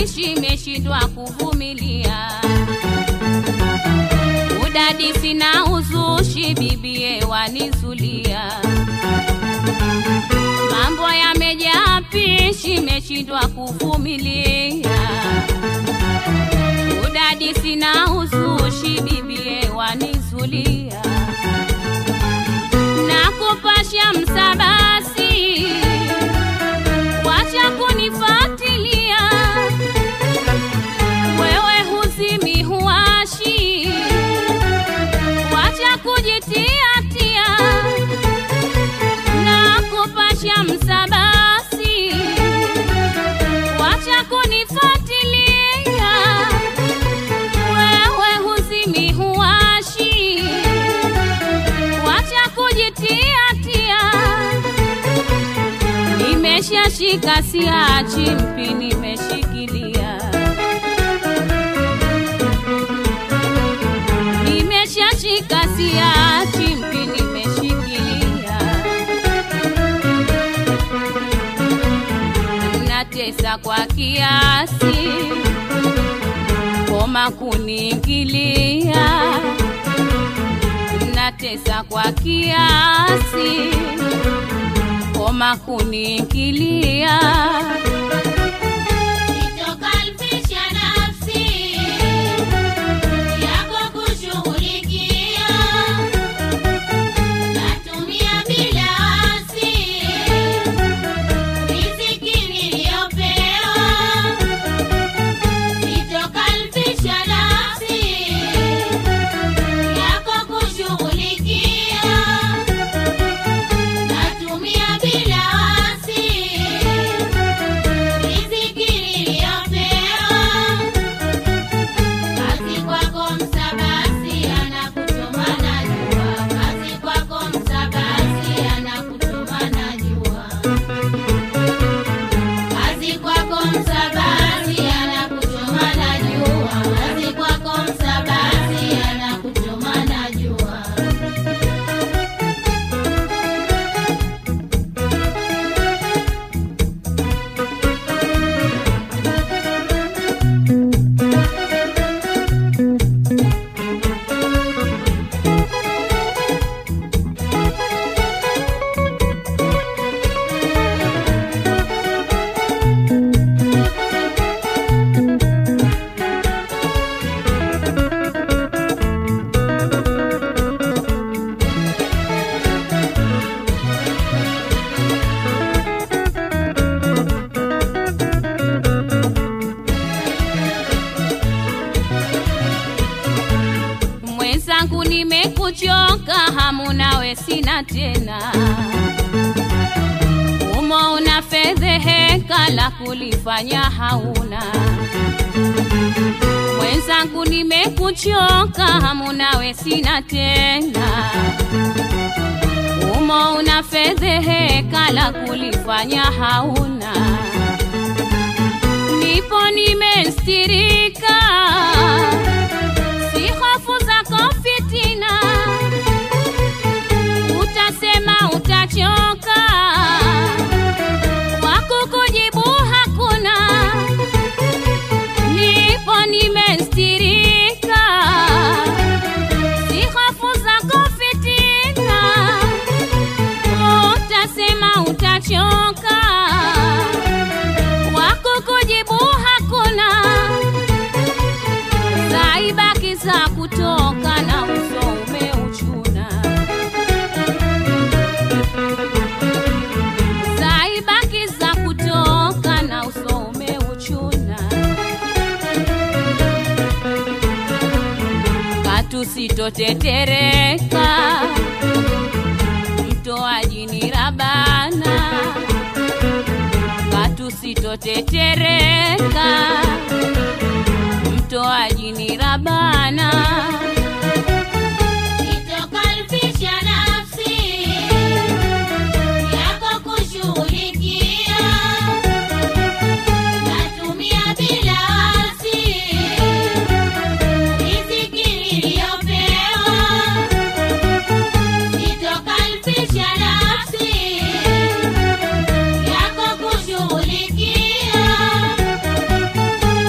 pishi meshindwa kuvumilia udadisi na uzushi bibie wanizulia mambo yamejaa pishi meshindwa kuvumilia udadisi na uzushi bibie wanizulia na kupasha msabasi wacha kunifatilia wewe huzimi huashi wacha kujitiatia na kupasha msabasi wacha kunifatilia wewe huzimi huashi wacha kujitiatia nimeshashika siachi mpi nimeshikilia nimeshashika siachi mpi nimeshikilia natesa kwa kiasi koma kuniingilia natesa kwa kiasi koma kuniingilia Nitokalfisha nafsi yako kushughulikia, natumia bila wasi riziki niliyopewa. Nitokalfisha nafsi yako kushughulikia, natumia bila wasi riziki niliyopewa. Kazi kwako msabasi anakutuma najua, kazi kwako msabasi anakutuma najua, kazi kwako msabasi anakutuma najua, kazi kwako msabasi anakutuma najua. mwenzangu nimekuchoka hamu nawe sina tena umo una fedheheka la kulifanya hauna mwenzangu nimekuchoka hamu nawe sina tena umo una fedheheka la kulifanya hauna nipo nimestirika si hofu zako fitina utasema utachoka wakukujibu hakuna nipo nimestirika si hofu zako fitina utasema utachoka wakukujibu hakuna zaibaki za kutoka na uso umeuchuna zaibaki za kutoka na uso umeuchuna katusitotetereka mtoaji ni rabana katusitotetereka mtoaji ni rabana Nitokalfisha nafsi yako kushughulikia, natumia bila wasi riziki niliyopewa. Nitokalfisha nafsi yako kushughulikia,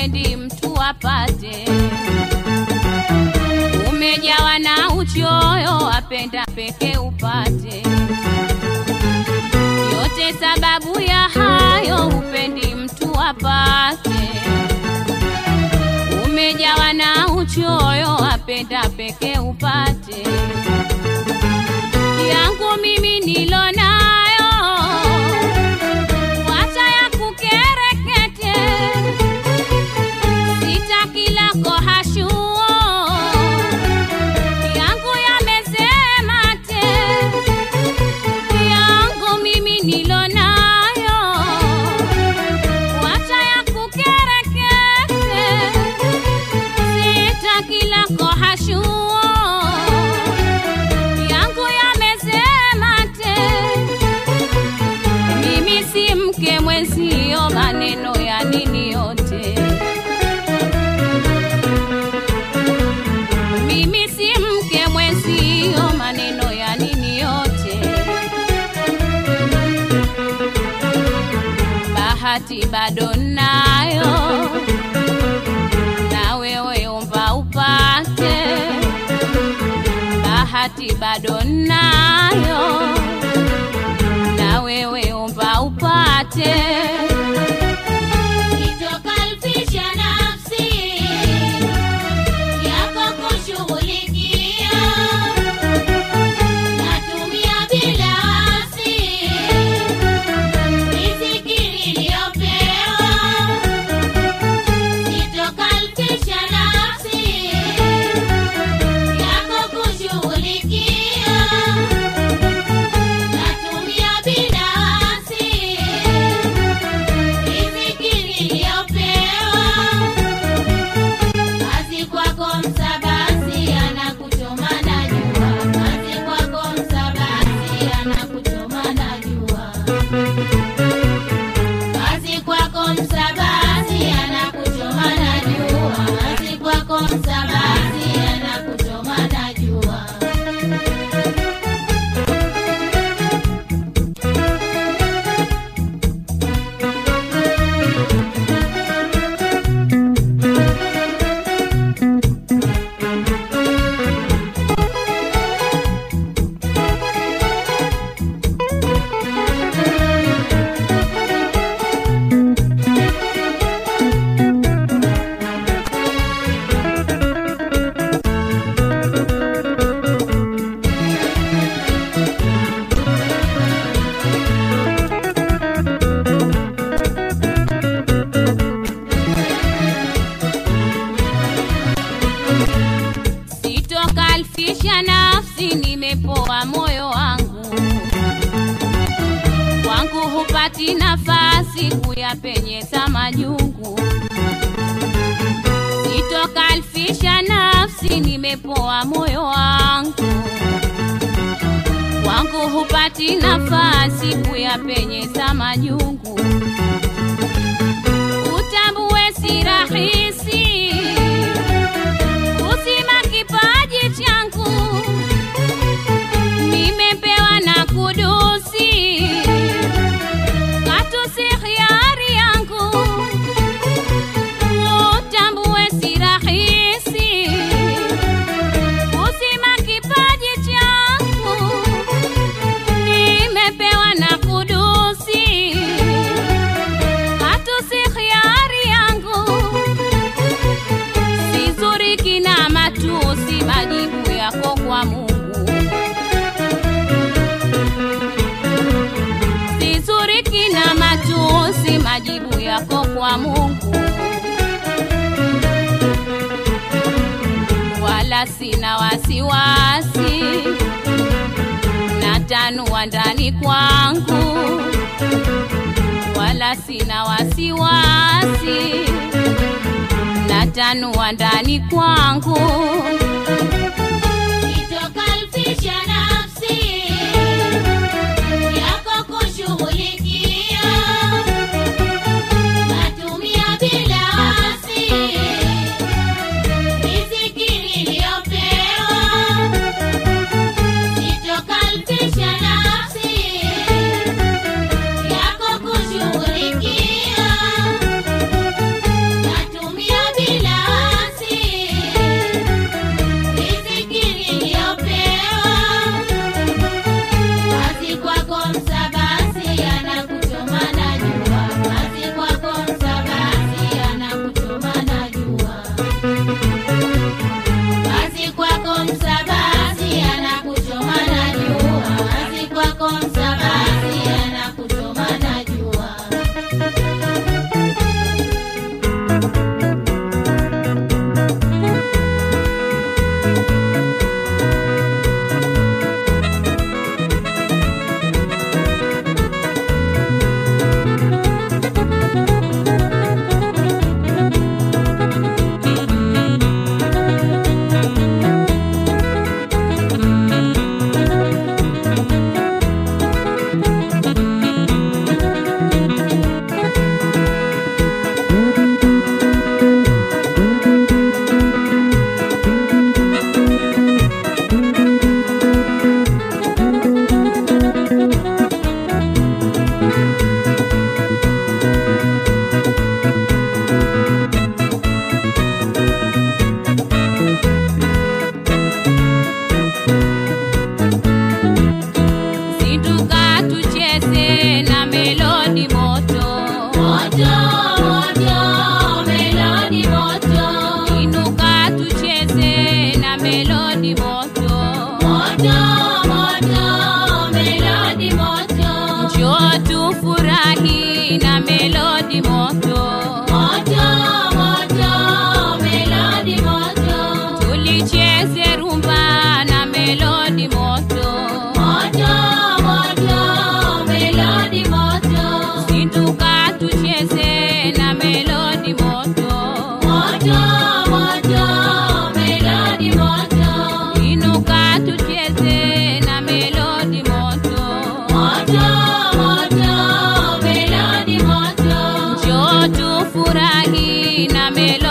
hupendi mtu apate. Umejawa na uchoyo, apenda peke upate. Yote sababu ya hayo, hupendi mtu apate. Umejawa na uchoyo, apenda peke upate. Yangu mimi nilo nayo, wacha ya kukerekete, sitaki lako hashuo, yangu yamesema te, yangu mimi nilo nayo, wacha ya kukerekete, sitaki lako hashuo, yangu yamesema te, mimi si mke mwenzio, maneno ya nini yote. Mimi si mke mwenzio, maneno ya nini yote. Bahati bado nayo, na wewe omba upate. Bahati bado nayo, na wewe omba upate. Itokalfisha nafsi yako kushughulikia, natumia bila wasi riziki niliyopewa. Itokalfisha nafsi yako kushughulikia, natumia bila wasi riziki niliyopewa. Kazi kwako msabasi anakuchoma na jua, kazi kwako msabasi anakuchoma na jua, kazi kwako msabasi anakuchoma na jua, kazi kwako msabasi anakuchoma na jua. Sitokalfisha nafsi, nimepoa moyo wangu, kwangu hupati nafasi kuyapenyeza majungu. Sitokalfisha nafsi, nimepoa moyo wangu, kwangu hupati nafasi kuyapenyeza majungu. Utambue si rahisi uzima kipaji changu nimepewa na kudusi, katu si hiari yangu. Utambue si rahisi uzima kipaji changu nimepewa na kudusi, katu si hiari yangu sizuriki na matusi, majibu yako kwa Mungu. Sizuriki na matusi, majibu yako kwa Mungu. Wala sina wasiwasi, natanua ndani kwangu, wala sina wasiwasi natanua ndani kwangu, Itokalfisha nafsi yako kushughulikia, natumia bila wasi riziki niliyopewa. Itokalfisha nafsi yako kushughulikia, natumia Zinduka tucheze na melodi moto, Moto, moto, melodi moto. inuka tucheze na melodi moto, Moto, moto, melodi moto. njoo tufurahi na melodi moto, Moto, moto, melodi moto. tulicheze rumba na melodi moto, Moto, moto, melodi moto. zinduka tucheze na melodi moto, Moto, moto, melodi moto. inuka tucheze na melodi moto. Moto, moto, melodi moto. Njoo tufurahi na melodi